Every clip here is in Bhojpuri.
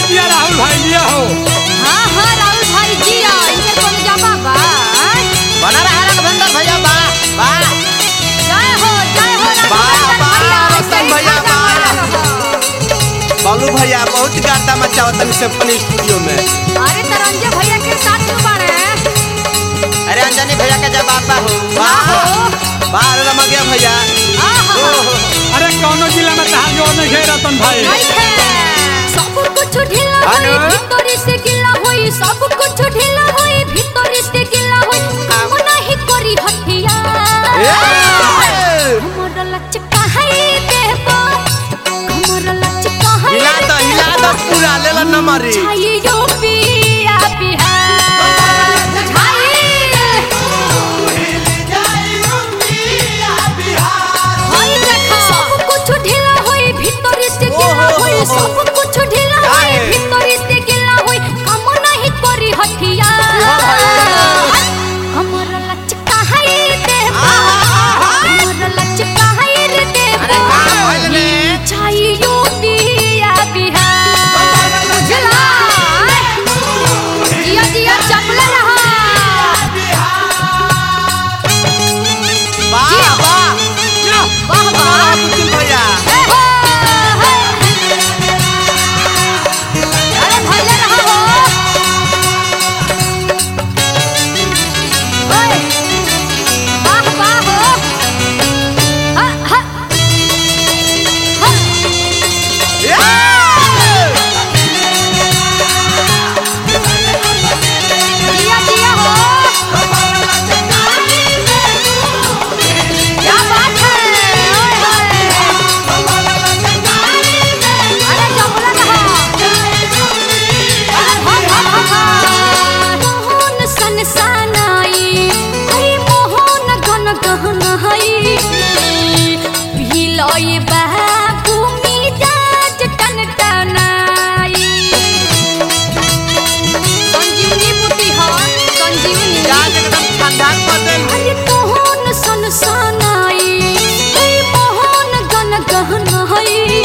जिया राहुल भाई जिया हो हाँ हाँ राहुल भाई जी आ इनके कौन जाबा बा आय? बना रहा रघुवेंद्र भैया बा बा जय हो जय हो बा, रघुवेंद्र बा, भैया, रतन ऐसे ही भैया, ठंडा बा। वाला रहो। बालू भैया बहुत गाता मचावतन सिम्फनी स्टूडियो में अरे तरंजे भैया के साथ में बाड़े अरे अंजनी भैया का जवाब बा हो वाह वाह अरे रमगिया भैया आहा ओहो अरे कौनो जिला में तहार जोर नहीं है रतन भाई नइखे। सब कुछ ढीला अनु? होई भीतरी से गिला होई सब कुछ ढीला होई भीतरी से गिला होई काम नहीं करी हथिया ए! हमर लचका है देबो हमर लचका है हिला दो हिला दो पूरा ले ला नमरी छाई यूपिया बिहार छाई होई देखो सब कुछ ढीला होई भीतरी से गिला ओहो, होई ओहो। सब कुछ ढीला होई काहे? भीतरी से गिला होई काम नहीं करी हथिया हमर लचका है देबो हमर लचका है रे देबो अरे का भइल रे? छाई यूपिया बिहार बुझला जिया जिया चपले रहा वाह जिया। वाह वाह वाह वाह कुचिल भैया ए हो, हे। अरे भैया रहा हो ओए, वाह वाह हो हा, हा, हा। जिया जिया हो क्या बात है ओए होए अरे जबला रहा अरे भग भग भग मोहन सन सनाई हई मोहन गन गहन हई भिलई बाबू मिजाज टन टनाई संजीवनी बूटी ह संजीवनी आज एकदम ठंडा कर दे अरे मोहन सन सनाई हई मोहन गन गहन हई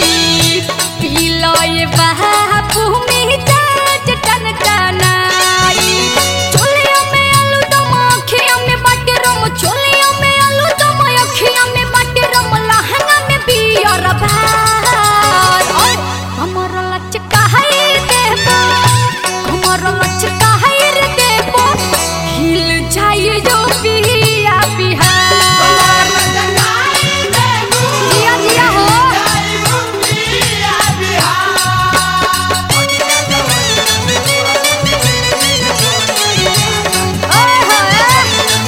पिलय बापू मिजाज टन टनाई चोलिया में आलू दम अखिया में बाटे रम चोलिया में आलू दम अखिया में बाटे रम लहंगा में बियर भात ओए हमर लचका है देबो हमर लचका है रे देबो हिल जाई जो पिया बिहार जिया जिया हो ओए होए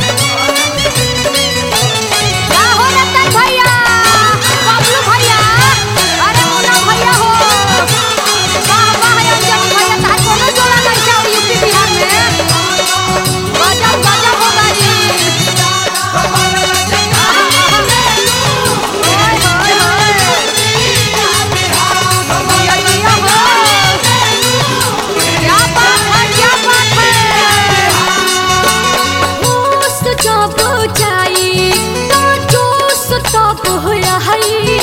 क्या हो रतन भैया बबलू भैया अरे मुन्ना भैया हो वाह वाह अंजनी भैया तार कोनो जोड़ा नहीं जाओ यूपी बिहार में गजब गजब हो गई ओए होए होए जिया जिया हो क्या बात है क्या बात है होश जब जाई तो जोश तब रही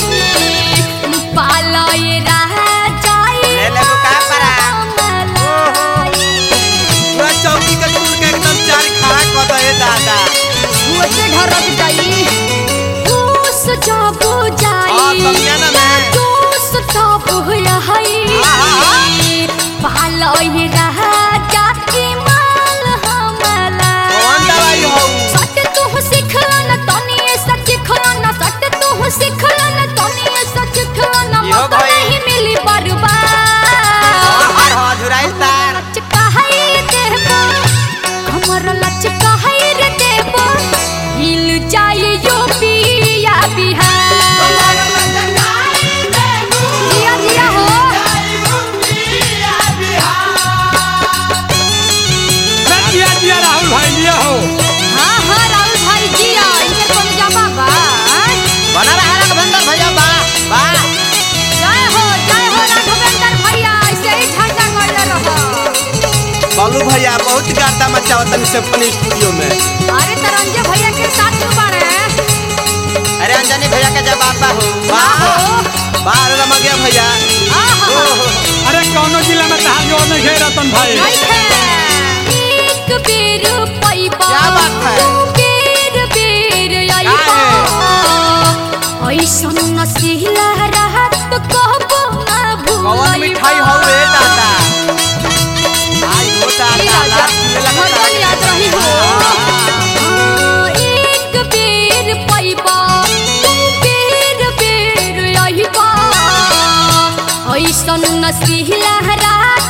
पालय रह जाई ले ले को का परा? मलाई। पूरा चौकी का टूट के एकदम चार खड़ा कर दे दादा सोचे ढरक जाई होश जब हाँ, जाई समियाना तो में। जोश तब रही आहा। पालय रह जाई माल हमला कौन दवाई हो सट तू सिखला न तनी ऐसा सिखला न सट तू सिखला न तनी ऐसा सिखला न यो मौका भाई। नहीं मिली बर्बाद हर हो झुराइल तार लचका है देबो हमर लचका है रे देबो हिल जाए यो पिया बिहार जिया जिया हो अरे जिया जिया राहुल भाई जिया हो हाँ हाँ राहुल भाई जिया इनके कौन जाबा बा आय? बना रहा रघुवेंद्र भैया बा बा जय हो जय हो राघवेंद्र भैया ऐसे ही झंडा गड़ले रहो बालू भैया बहुत गाता मचावतन सिम्फनी स्टूडियो में अरे तरंजे भैया के साथ में बाड़े अरे अंजनी भैया का जवाब बा हो वाह वाह वाह अरे रमगिया भैया आहा ओहो अरे कौनो जिला नसीला रात